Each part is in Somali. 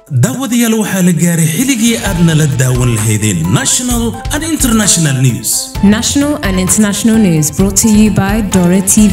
daawadayaal waxaa la gaaray xilligii aad nala daawan lahaydeen national and international news National and international news brought to you by Dora TV.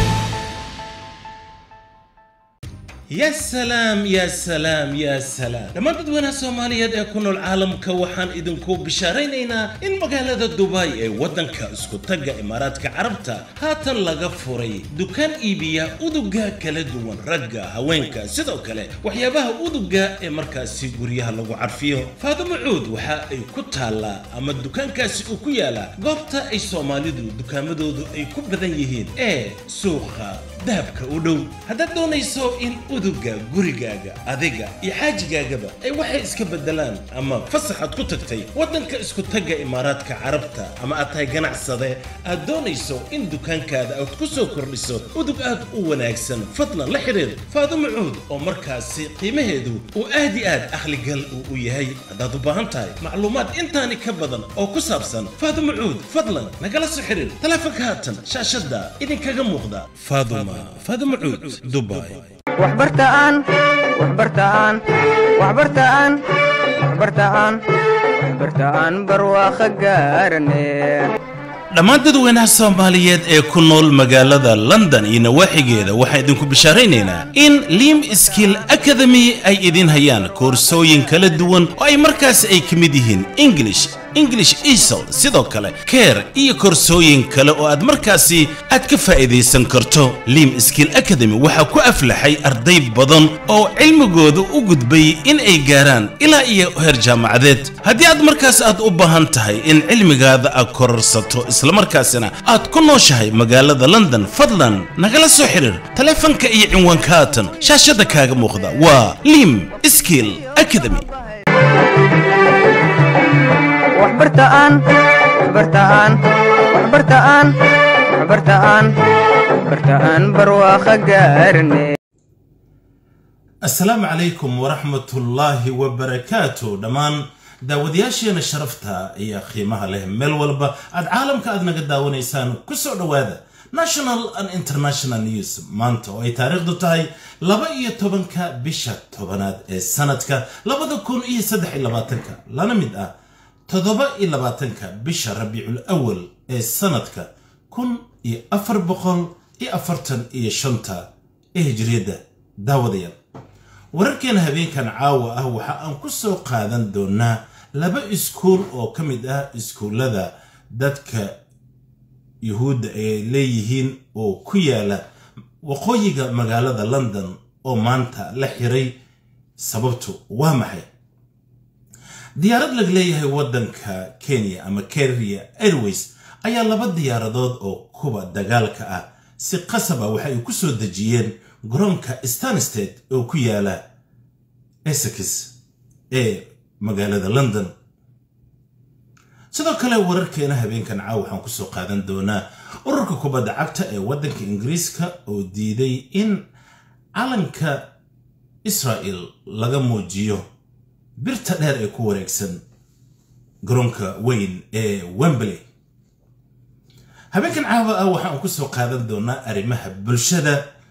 ya salaam ya salaam ya salaam dhammaan dadweynaha soomaaliyeed ee ku nool caalamka waxaan idinku bishaaraynaynaa in magaalada dubai ee waddanka isku tagga imaaraadka carabta haatan laga furay dukaan iibiya uduga kala duwan ragga haweenka sidoo kale waxyaabaha uduga ee markaasi guryaha lagu carfiyo faadimo cuud waxa ay ku taallaa ama dukaankaasi uu ku yaalaa goobta ay soomaalidu dukaamadoodu ay ku badan yihiin ee suuqa dahabka u dhow haddaad doonayso in uduga gurigaaga adiga iyo xaajigaagaba ay waxay iska bedelaan ama fasaxaad ku tagtay waddanka isku tagga imaaraadka carabta ama aad tahay ganacsade aad doonayso in dukaankaada aad ku soo kordhiso udug aad u wanaagsan fadlan la xidhiir faadimo cuud oo markaasi qiimaheedu uu aad i aad akhligal uu u yahay haddaad u baahan tahay macluumaad intaani ka badan oo ku saabsan faadimo cuud fadlan nagala soo xidhiir taleefanka haatan shaashadda idinkaga muuqda faaduma faadimo cuud dubai waxbartaan waxbartaan waxbartaan waxbartaan waxbartaan barwaaqo gaarane dhammaan dadweynaha soomaaliyeed ee ku nool magaalada london iyo nawaaxigeeda waxaan idinku bishaaraynaynaa in lim skill academy ay idin hayaan koorsooyin kala duwan oo ay markaas ay ka mid yihiin english english esol sidoo kale care iyo koorsooyin kale oo aad markaasi aad ka faa'iidaysan karto lim skill academy waxaa ku aflaxay arday badan oo cilmigooda u gudbay in ay gaaraan ilaa iyo heer jaamacadeed haddii aad markaas aad u baahan tahay in cilmigaada aad kororsato islamarkaasina aad ku nooshahay magaalada london fadlan nagala soo xiriir taleefanka iyo cinwaanka haatan shaashada kaaga muuqda waa lim skill academy waxbartaan waxbartaan waxbartaan waxbartaan waxbartaan barwaaqo gaarane asalaamu calaykum waraxmatullaahi wabarakaatu dhammaan daawadayaasheena sharafta iyo qiimaha leh meel walba aad caalamka aad naga daawanaysaan ku soo dhowaada national and international news maanta oo ay taariikhdu tahay laba iyo tobanka bisha tobanaad ee sanadka labada kun iyo saddex iyo labaatanka lana mid ah toddoba iyo labaatanka bisha rabiicul awal ee sanadka kun iyo afar boqol iyo afartan iyo shanta ee hijriyadda daawadayaal wararkeena habeenkan caawa ah waxa aan ku soo qaadan doonaa laba iskuul oo ka mid ah iskuullada dadka yuhuudda ay leeyihiin oo ku yaala waqooyiga magaalada london oo maanta la xiray sababtu waa maxay diyaarad laga leeyahay waddanka kenya ama kenya airways ayaa laba diyaaradood oo kuwa dagaalka ah si qasab ah waxa ay ku soo dejiyeen garoonka stansted oo ku yaala essex ee magaalada london sidoo kale wararkeena habeenkan caaw waxaan kusoo qaadan doonaa ururka kubadda cagta ee waddanka ingiriiska oo diiday in calanka israa'el laga muujiyo birta dheer ee ku wareegsan garoonka weyn ee wembley habeenkan caawa ah waxaan kusoo qaadan doonaa arrimaha bulshada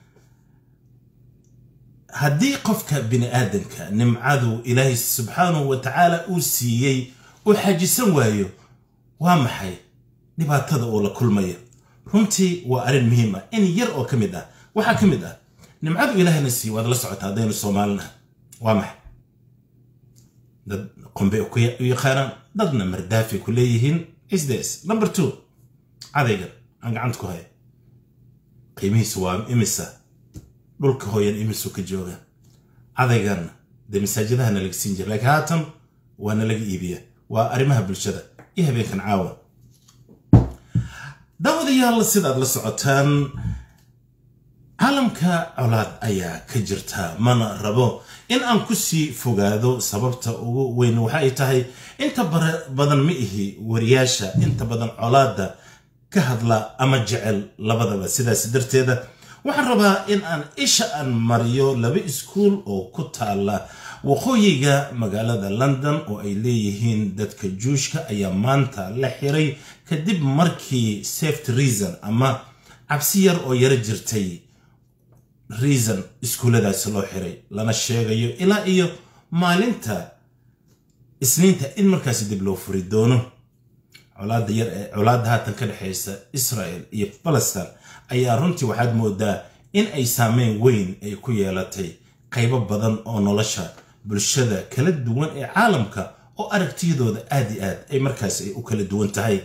haddii qofka bini aadanka nimcadu ilaahay subxaanahu wa tacaala uu siiyey uu xajisan waayo waa maxay dhibaatada uu la kulmaya runtii waa arrin muhiim ah in yar oo ka mid ah waxaa ka mid ah nimcadu ilaahayna siiye waad la socotaa haddaynu soomaalinaha waa maxay dad qombe u yaqaanaan dadna mardaafi ku leeyihiin isdes number two cadaygan aan gacanta ku haya qiimihiisu waa imisa dhulka hooyan imisu ka jooga cadayganna dee masaajidahana laga siin jira laakiin haatan waana laga iibiya waa arrimaha bulshada iyo habeenkan caawa daawadayaal sidaad la socotaan caalamka colaad ayaa ka jirta mana rabo in aan ku sii fogaado sababta ugu weyn waxa ay tahay inta badan ma ihi wariyaasha inta badan colaadda ka hadla ama jecel labadaba sidaas darteeda waxaan rabaa in aan isha aan mariyo laba iskuul oo ku taala waqooyiga magaalada london oo ay leeyihiin dadka juushka ayaa maanta la xiray kadib markii safety reason ama cabsi yar oo yaro jirtay reason iskuulladaasi loo xiray lana sheegayo ilaa iyo maalinta isniinta in markaasi dib loo furi doono colaadda yar ee colaadda haatan ka dhexaysa israel iyo balastin ayaa runtii waxaad moodaa in ay saameyn weyn ay ku yeelatay qaybo badan oo nolosha bulshada kala duwan ee caalamka oo aragtiyadooda aad i aad ay markaas ay u kala duwan tahay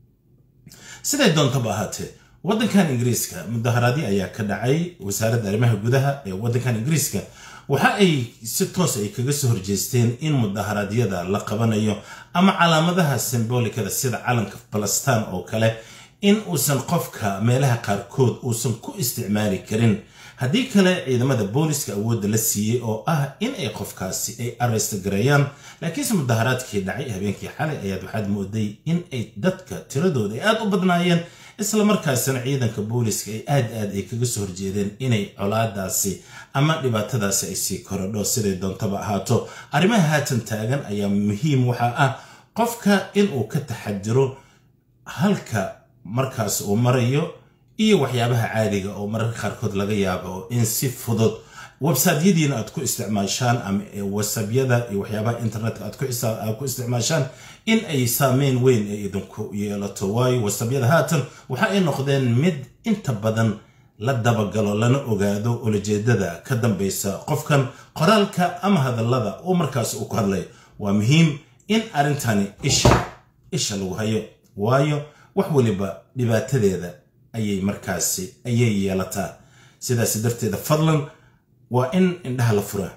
siday doontaba ahaatee waddankan ingiriiska mudaharaadyo ayaa ka dhacay wasaaradda arrimaha gudaha ee waddankan ingiriiska waxa ay si toos ay kaga soo horjeesteen in mudaharaadyada la qabanayo ama calaamadaha simbolikada sida calanka balastaan oo kale in uusan qofka meelaha qaarkood uusan ku isticmaali karin haddii kale ciidamada booliska awoodda la siiyey oo ah in ay qofkaasi ay arrest gareeyaan laakiinse mudaharaadkii dhacay habeenkii xalay ayaad waxaad mooday in ay dadka tiradooda ay aad u badnaayeen isla markaasina ciidanka booliska ay aad aad ay kaga soo horjeedeen inay colaadaasi ama dhibaatadaasi ay sii korodho siday doontaba ahaato arrimaha haatan taagan ayaa muhiim waxaa ah qofka inuu ka taxadiro halka markaas uu marayo iyo waxyaabaha caadiga oo mararka qaarkood laga yaabo in si fudud websaytyadiina aad ku isticmaashaan ama wasabyada iyo waxyaabaha internetka aad ku isticmaashaan in ay saameyn weyn ay idinku yeelato waayo wasabyada haatan waxa ay noqdeen mid inta badan la dabagalo lana ogaado ulajeedada ka dambaysa qofkan qoraalka ama hadallada uu markaas uu ku hadlay waa muhiim in arrintani isha isha lagu hayo waayo wax waliba dhibaatadeeda ayay markaasi ayay yeelataa sidaas darteeda fadlan waa in indhaha la furaa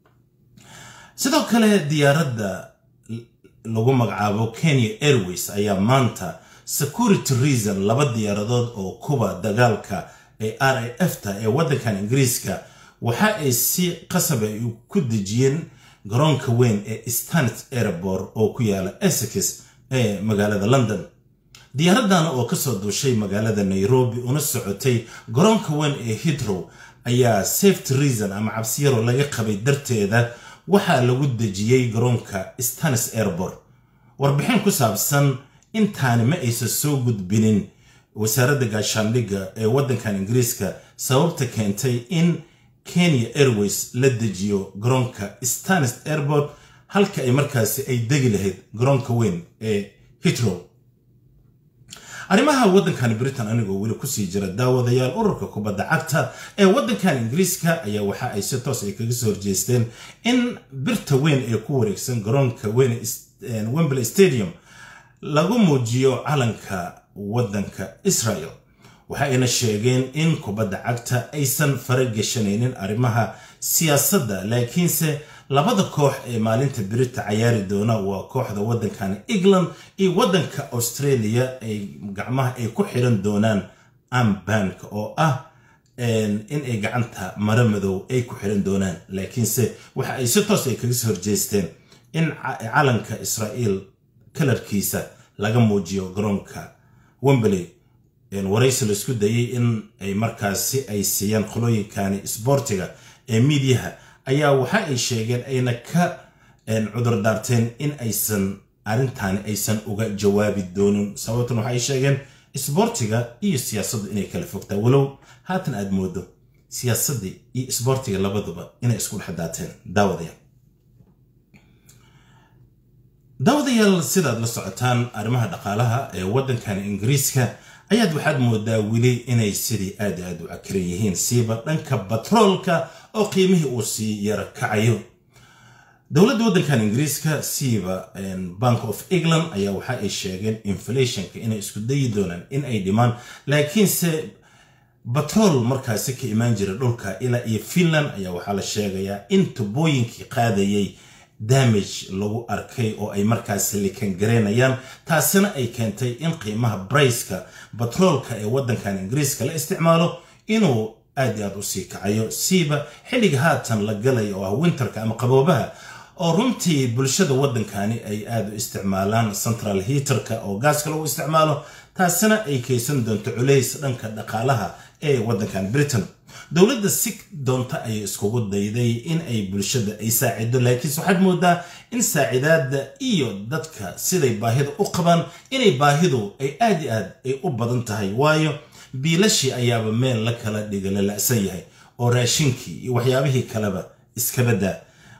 sidoo kale diyaaradda lagu magacaabo kenya airways ayaa maanta security reason laba diyaaradood oo kuba dagaalka ee r a f ta ee waddankan ingiriiska waxa ay si qasab ay ku dejiyeen garoonka weyn ee stanet airport oo ku yaala essex ee magaalada london diyaaraddan oo kasoo duushay magaalada nairobi una socotay garoonka weyn ee hitrow ayaa safety reason ama cabsiyaro laga qabay darteeda waxaa lagu dejiyey garoonka stanis airport warbixin ku saabsan intaani ma aysan soo gudbinin wasaaradda gaashaandhigga ee waddankan ingiriiska sababta keentay in kenya airways la dejiyo garoonka stanis airport halka ay markaasi ay degi lahayd garoonka weyn ee hitrow arrimaha waddankan britain anigoo weli kusii jira daawadayaal ururka kubadda cagta ee waddankan ingiriiska ayaa waxa ay si toos ay kaga soo horjeesteen in birta weyn ee ku wareegsan garoonka weyn wembley stadium lagu muujiyo calanka waddanka israel waxa ayna sheegeen in kubadda cagta aysan farageshanaynin arrimaha siyaasadda laakiinse labada koox ee maalinta birita cayaari doona waa kooxda waddankan england iyo waddanka australia ay gacmaha ay ku xiran doonaan ambanka oo ah in ay gacanta mara madow ay ku xiran doonaan laakiinse waxa ay si toos ay kaga soo horjeesteen in calanka israa'iil kalarkiisa laga muujiyo garoonka wembley waraysi la isku dayay in ay markaasi ay siiyaan qolooyinkani sboortiga ee miidiyaha ayaa waxa ay sheegeen ayna ka cudur daarteen in aysan arrintaani aysan uga jawaabi doonin sababtan waxay sheegeen isboortiga iyo siyaasaddu inay kala fogtaa walow haatan aad moodo siyaasaddii iyo isboortiga labaduba inay isku dhex daateen daawadayaal daawadayaal sidaad la socotaan arrimaha dhaqaalaha ee waddankan ingiriiska ayaad waxaad moodaa weli inay sidii aad aad u cakiran yihiin siiba dhanka batroolka oo qiimihii uu sii yara kacayo dowladda waddankan ingiriiska siiba bank of england ayaa waxa ay sheegeen inflationka inay isku dayi doonaan in ay dhimaan laakiinse batrool markaasi ka imaan jira dhulka ilaa iyo finland ayaa waxaa la sheegayaa in tubooyinkii qaadayay damage lagu arkay oo ay markaasi likangareynayaan taasina ay keentay in qiimaha briceka batroolka ee waddankan ingiriiska la isticmaalo inuu aad i aad u sii kacayo siiba xilliga haatan la galay oo ah winterka ama qaboobaha oo runtii bulshada waddankani ay aad u isticmaalaan central heaterka oo gaaska lagu isticmaalo taasina ay kaysan doonto culays dhanka dhaqaalaha ee waddankan britain dowladda si doonta ayay iskugu dayday in ay bulshada ay saacido laakiinse waxaad moodaa in saacidaadda iyo dadka siday baahida u qabaan inay baahidu ay aad i aad ay u badan tahay waayo biilashii ayaaba meel la kala dhiga la la'san yahay oo raashinkii iyo waxyaabihii kaleba iskabadaa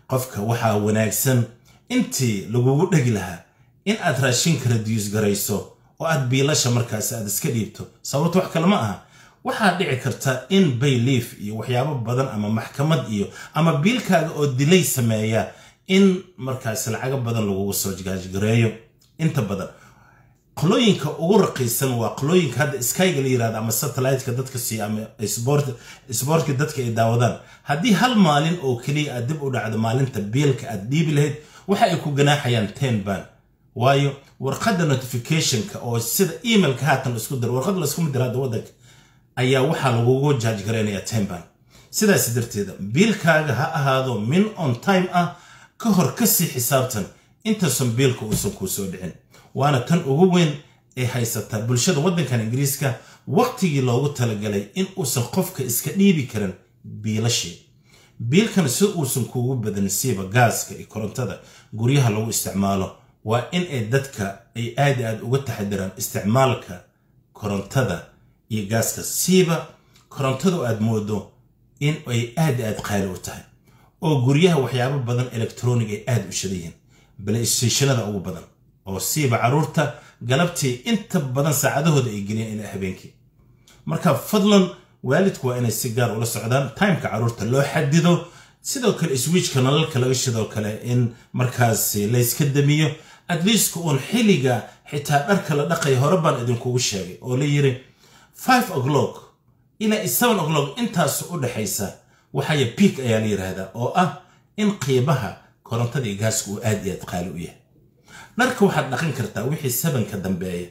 qofka waxaa wanaagsan intii lagugu dhegi lahaa in aad raashinka radius garayso oo aad biilasha markaas aad iska dhiibto sababto wax kale ma aha waxaa dhici karta in bayliif iyo waxyaabo badan ama maxkamad iyo ama biilkaaga oo dilay sameeya in markaas lacago badan lagugu soo gaajgareeyo inta badan qolooyinka ugu raqiisan waa qolooyinka hadda skyga la yirahdo ama satelliteka dadka siiya ama sboortka dadka ay daawadaan haddii hal maalin oo keliya aad dib u dhacdo maalinta biilka aad dhiibi lahayd waxa ay ku ganaaxayaan ten ban waayo warqadda notificationka oo sida emailka haatan isku dir warqad laskuma dir hadda waddanka ayaa waxaa lagugu jaaj garaynayaa ten ban sidaas darteeda biilkaaga ha ahaado min on time ah ka hor kasii xisaabtan intaasan biilka uusan kuu soo dhicin waana tan ugu weyn ee haysataa bulshada waddankan ingiriiska waqtigii loogu talagalay in uusan qofka iska dhiibi karin biilashii biilkan si uusan kuugu badan siiba gaaska iyo korontada guryaha lagu isticmaalo waa in ay dadka ay aad aad uga taxadiraan isticmaalka korontada iyo gaaska siiba korontadu aad moodo in ay aad aad qaali u tahay oo guryaha waxyaabo badan electronic ay aad u shadayihiin balstationada ugu badan oo siiba caruurta galabtii inta badan saacadahooda ay geliyaan ilaa habeenkii marka fadlan waalidku waa inay si gaar ula socdaan timeka caruurta loo xadido sidoo kale swiijka nalalka laga shidoo kale in markaas layska damiyo atleastka uun xilliga xitaa dharka la dhaqaya hore baan idinkugu sheegay oo la yiri five o'clock ilaa seven o'clock intaas u dhexaysa waxaya biik ayaa la yidhaahdaa oo ah in qiimaha korontada iyo gaaska uu aad iyo aad qaali u yahay dharka waxaad dhaqan kartaa wixii sabanka dambeeya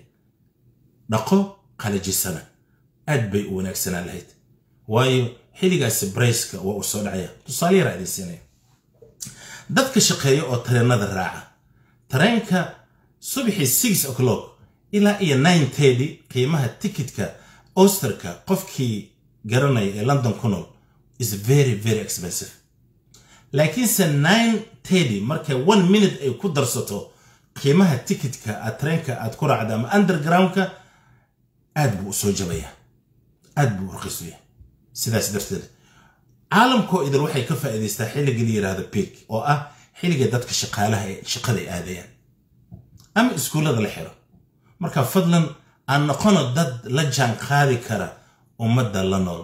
dhaqo qalajisana aad bay u wanaagsanaan lahayd waayo xilligaasi brayska waa uu soo dhacaya tusaale yaraa idin siinaya dadka shaqeeya oo tareenada raaca tareenka subaxii six o'clock ilaa iyo nine thirty qiimaha tikitka osterka qofkii garanaya ee london ku nool is very very expensive laakiinse nine thirty markay one minute ay ku darsato qiimaha tikitka aad tareenka aad ku raacda ama undergroundka aad buu u soo jabaya aad buu u raqiis u yahay sidaas darteed caalamkoo idil waxay ka faa'iidaystaa xilliga la yidhaahdo peak oo ah xilliga dadka shaqaalaha ee shaqada ay aadayaan ama iskuullada la xiro marka fadlan aan noqono dad la jaan qaadi kara ummadda la nool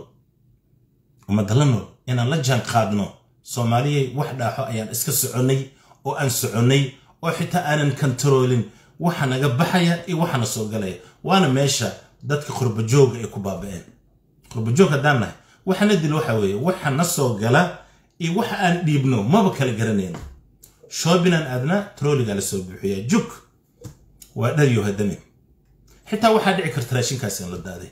ummadda la nool inaan la jaan qaadno soomaaliyay wax dhaaxo ayaan iska soconnay oo aan soconnay oo xitaa aanan kontaroolin waxa naga baxaya iyo waxana soo galaya waana meesha dadka qurbajooga ay ku baaba'een qurbajoog haddaan nahay waxana dil waxa weeye waxa na soo gala iyo waxa aan dhiibno maba kala garanayno shoobinaan aadna trooligaa la soo buuxiyaa juk waa dharyo hadamin xitaa waxaa dhici karta raashinkaas in la daaday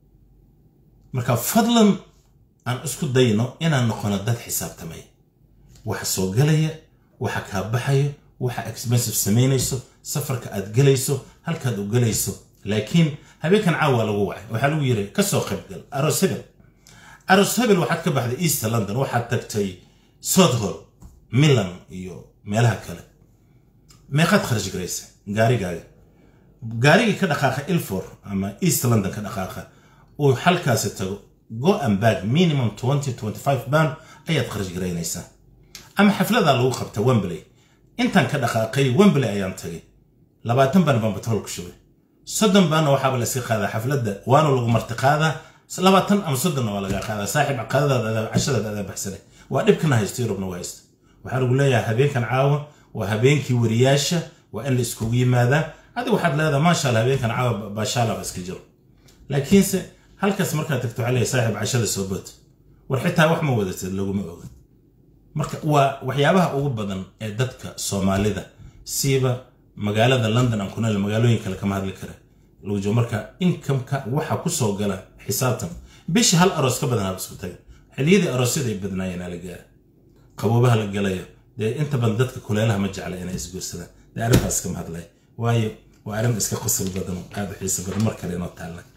marka fadlan aan isku dayno inaan noqono dad xisaabtamay waxa soo galaya waxa kaa baxayo waxa expensive samaynayso safarka aad gelayso halkaad u gelayso laakiin habeenkan caawa lagu wacay waxaa lagu yiri kasoo qaybgal aroos hebel aroos hebel waxaad ka baxday east london waxaad tagtay southhall milan iyo meelaha kale meeqaad kharash garaysa gaarigaaga gaarigii ka dhaqaaqa ilfor ama east london ka dhaqaaqa uu halkaasi tago go and back minimum twenty twenty five band ayaad kharash garaynaysaa ama xafladaa lagu qabta wembley intaan ka dhaqaaqay wembley ayaan tagay labaatan baan baan batrool ku shubay soddon baana waxaaba la iska qaadaa xafladda waana lagu marti qaadaa labaatan ama soddonna waa laga qaadaa saaxiib qadadaada cashadaada adaa baxsanay waa dhibkana haysto yurubna waa haysta waxaa lagu leeyahay habeenkan caawa waa habeenkii wariyaasha waa in la iskugu yimaadaa adi waxaad leedahay maasha allah habeenkan caawa baashaalaba iska jiro laakiinse halkaas markaad tagto waxaa leeyahay saaxiib cashada soo bood war xitaa wax ma wadatid laguma oga marka waa waxyaabaha ugu badan ee dadka soomaalida siiba magaalada london aan kunal magaalooyin kale kama hadli kara lagu joogo marka inkamka waxa kusoo gala xisaabtan bisha hal aroos ka badan haba isku taga xilliyadii aroosyada ay badnaayeen aa la gaara qaboobaha la galayo dee inta badan dadka kuleelaha ma jecla inay isguursadaan dee arrintaas kama hadlay waayo waa arrin iska qosol badan oo aad u xiiso badan mar kale inoo taalla